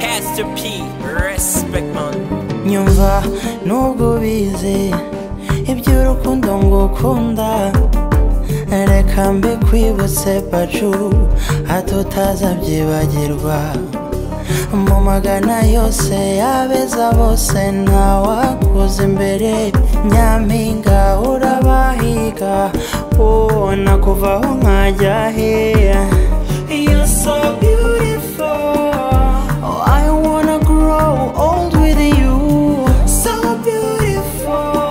Mr. P, respect man. nyumva nubwo ubizi iby'urukundo ngo ukunda reka mbikwibutse pacu hato utazabyibagirwa mu magana yose y'abeza bose ntawakuza imbere nyampinga urabahiga wowe nakuvaho nkajya he You're so beautiful Oh, I wanna grow old with you. So beautiful.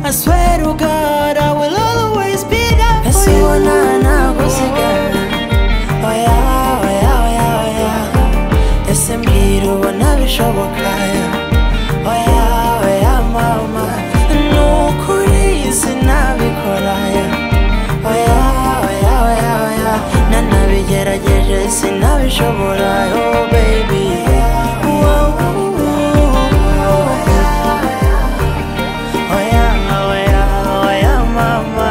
I swear to God, I will always be there for you. Oh yeah, oh yeah, oh yeah, oh yeah. Ese mbwira ubona bishoboka. Oh yeah, oh yeah, mama. Ni ukuri sinabikora. Oh yeah, oh yeah, oh yeah, oh yeah. Nanabigerageje sinabishobora. Oh baby. Wow. Oh yeah, oh yeah, oh yeah, mama.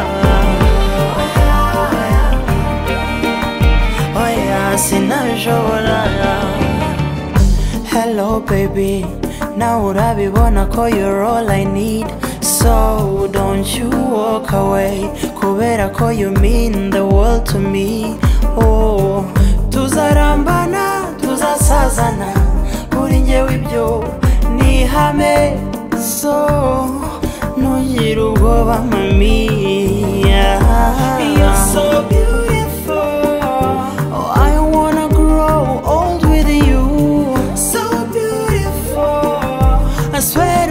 oya sinabishobora hello baby nawe urabibona ko you're all i need so don't you walk away kubera ko you mean the world to me oh tuzarambana tuzasazana kuri njyewe ibyo ni ihame so ntugire ubwoba mami You're so beautiful Oh, I wanna grow old with you. So beautiful. I swear